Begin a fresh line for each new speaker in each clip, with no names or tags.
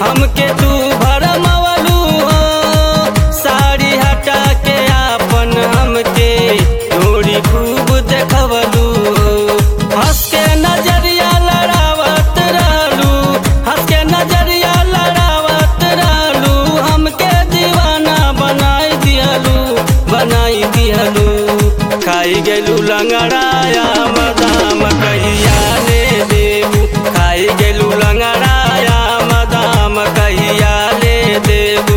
हमके तू भरमवलू हो साड़ी हटा के आपन हमके डोरी खूब देखवलू हो हंस के नजरिया लड़ावत रहलू हंस के नजरिया लड़ावत रहलू हमके दीवाना बनाई दिहलू बनाई दिहलू खाई गेलू लंगड़ाया मदाम कहिया ले देबू खाई गेलू लंगड़ाया मदाम कहिया ले देबू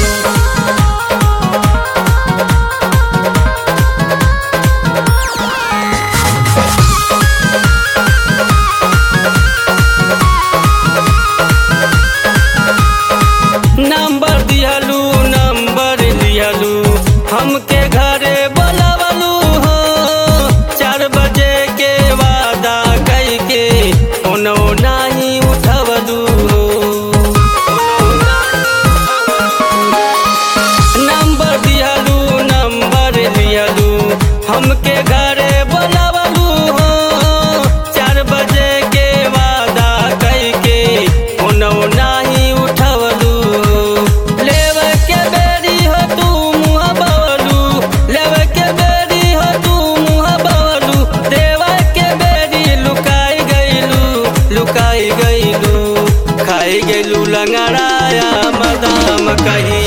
नंबर दिहलू नंबर दिहलू हमके घरे बोलवलू हो चार बजे के वादा कई के ओनो नाही उठवलू हो नंबर दिहलू नंबर दिहलू हमके घरे बोलवलू हो चार बजे के वादा कई के ओनो नाही उठवलू लेवे के बेरी हो तू मुँह बवलू लेवे के बेरी हो तू मुँह बवलू देवे के बेरी लुकाई गईलू लुकाई गईलू खाई गईलू लंगड़ाया मदाम कही